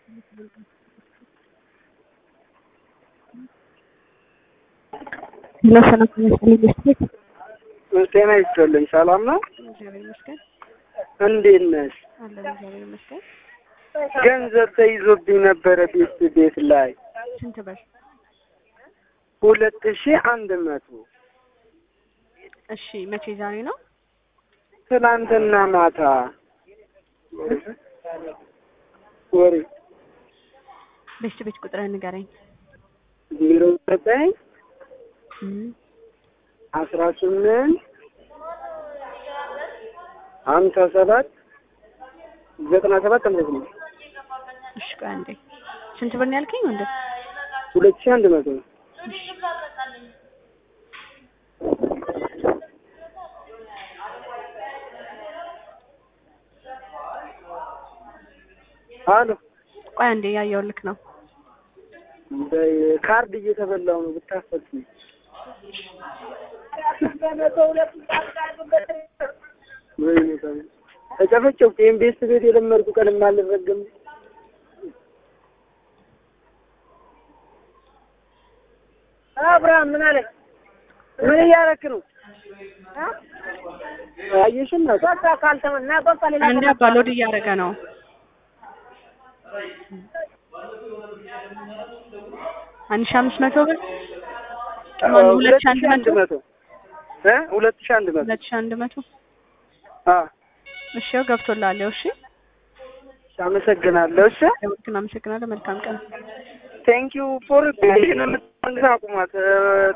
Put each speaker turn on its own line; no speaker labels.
ለሰላም ይመስልኝ መስጊድ
ጤና ይስጥልኝ። ሰላም ነው?
እግዚአብሔር ይመስገን
እንዴት ነሽ?
አለን። እግዚአብሔር ይመስገን።
ገንዘብ ተይዞብኝ ነበረ ቤት ቤት ላይ
ስንት ብር?
ሁለት ሺህ አንድ መቶ
እሺ መቼ? ዛሬ ነው?
ትናንትና ማታ ወሬ
ቤት ቤት ቁጥርህ ንገረኝ።
ዜሮ ዘጠኝ
እም፣
አስራ ስምንት ሀምሳ ሰባት ዘጠና ሰባት አምሳ ስምንት
እሺ ቆይ አንዴ። ስንት ብር ነው ያልከኝ ወንድም?
ሁለት ሺህ አንድ መቶ ነው። አሎ
ቆይ አንዴ ያየሁልክ ነው።
ካርድ እየተበላው ነው ብታፈት ተጨፈጨፍኩ። ይሄን ቤት ቤት የለመድኩ ቀን የማልረገም አብርሃም ምን አለ? ምን እያደረክ ነው? አየሽም ነው ካልተመና
አንዴ አባ ሎድ እያደረገ ነው። አንድ ሺህ አምስት መቶ ብር ማን ሁለት ሺህ አንድ መቶ
መቶ እ ሁለት ሺህ አንድ መቶ
ሁለት ሺህ አንድ መቶ
አ
እሺ ያው ገብቶልሃል። ያው እሺ
አመሰግናለሁ። እሺ
ደውልክና አመሰግናለሁ። መልካም ቀን።
ቴንክ ዩ ፎር ይሄንን አቁማት